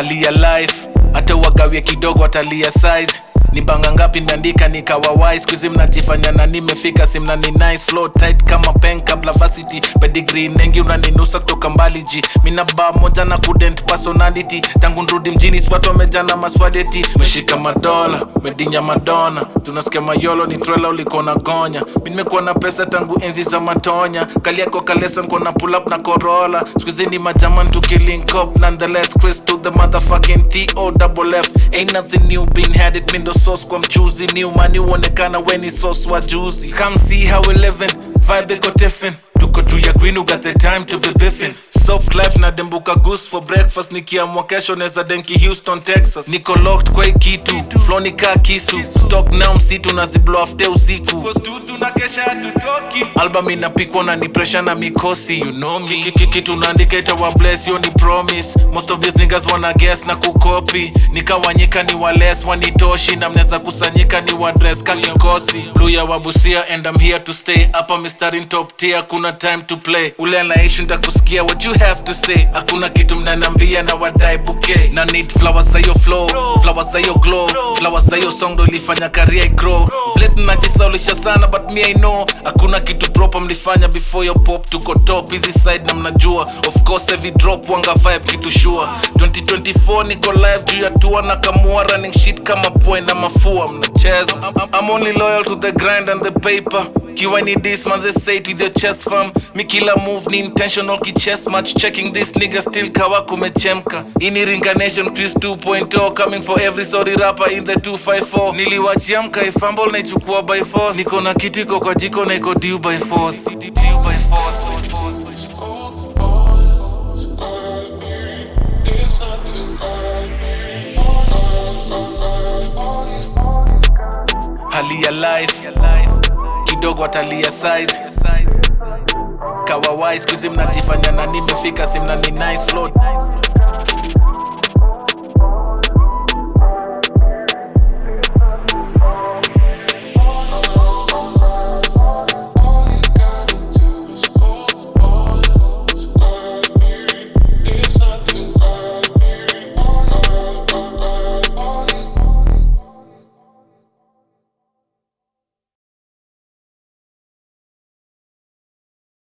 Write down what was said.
hali ya life hata wagawie kidogo atalia size ni banga ngapi ndandika nikawa wise kuzi mnajifanya na nimefika simna ni nice flow tight kama pen kabla varsity pedigree nengi unaninusa toka mbali ji mina ba moja na kudent personality tangu nrudi mjini swatu wameja na maswadeti meshika madola medinya madona tunasikia mayolo ni trela ulikona gonya mi nimekuwa na pesa tangu enzi za matonya kali yako kalesa nko na pull up na corolla skuizi ni majaman tukilink up nonetheless chris to the motherfucking to double f ain't nothing new been had it mindo sauce kwa mchuzi new mani uonekana weni sauce wa juzi come see how we living vibe iko tiffin tuko juu ya green who got the time to be biffin soft life na dembuka goose for breakfast nikiamwa kesho neza denki houston texas niko locked kwa hii kitu flow ni kaa kisu stock now msitu na ziblo afte usiku album inapikwa na ni pressure na mikosi you know me Ki- ki- kitu naandika itawa bless yo ni promise most of these niggas wanna guess na kukopi nikawanyika ni wales wanitoshi na mnaweza kusanyika ni wadress ka kikosi blue ya wabusia and I'm here to stay hapa mistari top tier kuna time to play ule anaishi ntakusikia what you have to say hakuna kitu mnanambia na wadai bouquet na need flowers za yo flow flowers za yo glow flowers za yo song ndo ilifanya career grow vile tunajisaulisha sana but me I know hakuna kitu proper mlifanya before your pop tuko top hizi side na mnajua of course every drop wanga vibe kitu sure 2024 niko live juu ya tua na kamua running shit kama point na mafua mnacheza I'm, I'm only loyal to the grind and the paper kiwa ni this manze say it with your chest firm mi kila move ni intentional ki chess match checking this nigga still kawa kumechemka ini ringa nation chris 2.0 coming for every sorry rapper in the 254 niliwachia mka ifumble na ichukua by force niko na kitu iko kwa jiko na iko due by force Due by force It's not too early. hali ya life kidogo atalia size kawa wise kuzi mnajifanya na nimefika simna ni nice flow